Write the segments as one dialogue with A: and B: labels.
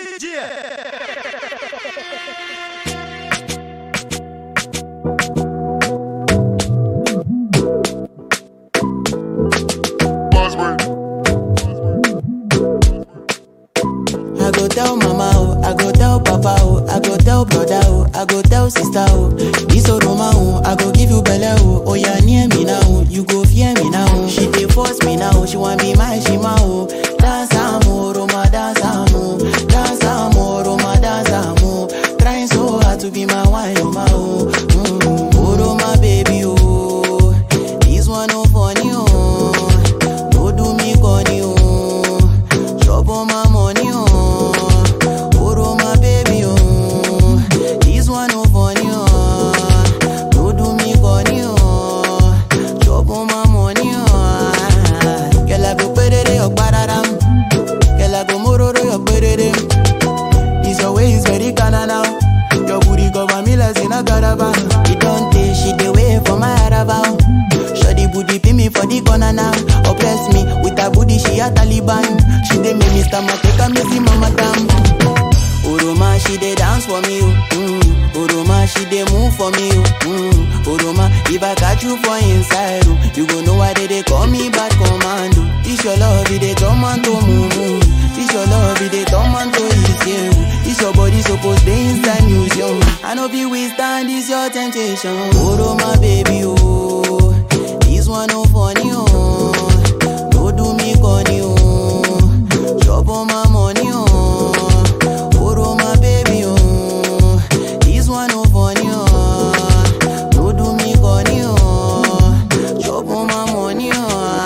A: I go tell mama oh, I go tell papa oh, I go tell brother oh, I go tell sister oh. This Roma oh, I go give you belle oh. Oh yeah, near me now, oh, you go fear me now. oh. She dey force me now, oh, she want be my shima oh. Dance amo, Roma dance amo, dance amo, Roma dance amo. Trying so hard to be my wine, Roma oh. Mm. Oh Roma baby oh, this one no funny oh. No do me corny oh. Chop on my money, oh. Oro my baby, oh. This one no funny, oh. No do me corny, oh. Chop on my money, oh. Girl, I go put it in your badaram. Girl, I go mororo your perere. This your way is very kinda now. Your booty cover me like in a caravan. It don't take she the way for my arrival. Shoddy booty pin me for the corner now. Oppress me with her booty, she a Taliban. She dey make me stomach take a me see mama damn. Oroma, she dey dance for me, oh. mm. Oroma, she dey move for me, oh. mm. Oroma, if I catch you for inside, oh, you go know why they dey call me bad commando. This your love, it dey turn man to mumu. This your love, it dey turn man to easy. This your body supposed dey inside museum. I know be withstand this your temptation. Oroma, baby, oh, this one no funny, oh. No do me corny, oh. Chop on my money, oh. Oro my baby, oh. This one no funny, oh. No do me corny, oh. Chop on my money, oh.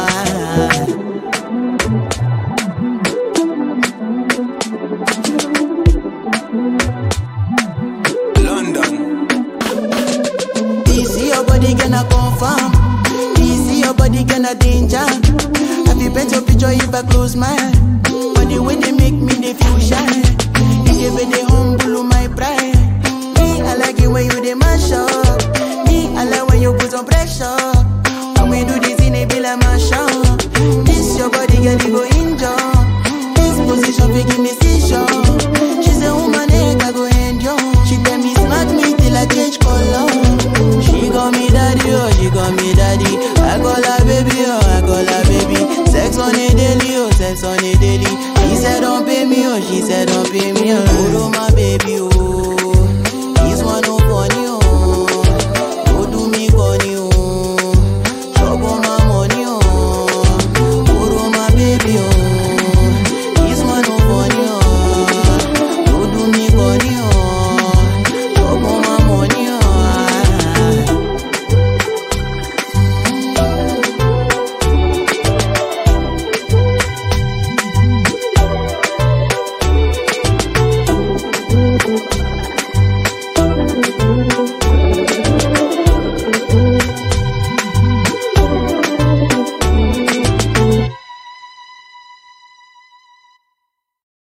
B: London.
A: This your body gonna confirm. This your body gonna danger. Have you paint your picture if I close my eye? But the way they make me they feel shy. If you they humble my pride. Me I like it when you they mash up. Me I like when you put on pressure. When we do this in a be like mash up. This your body girl you go injure. This position we give me seizure. She say woman neck I go endure. She tell me smack me till I change color. She call me daddy, oh, she call me daddy. I call her baby, oh, I call her baby. Sex on a daily, oh, sex on a daily. She said don't pay me, oh, she said don't pay me, oh. Oro my baby, oh.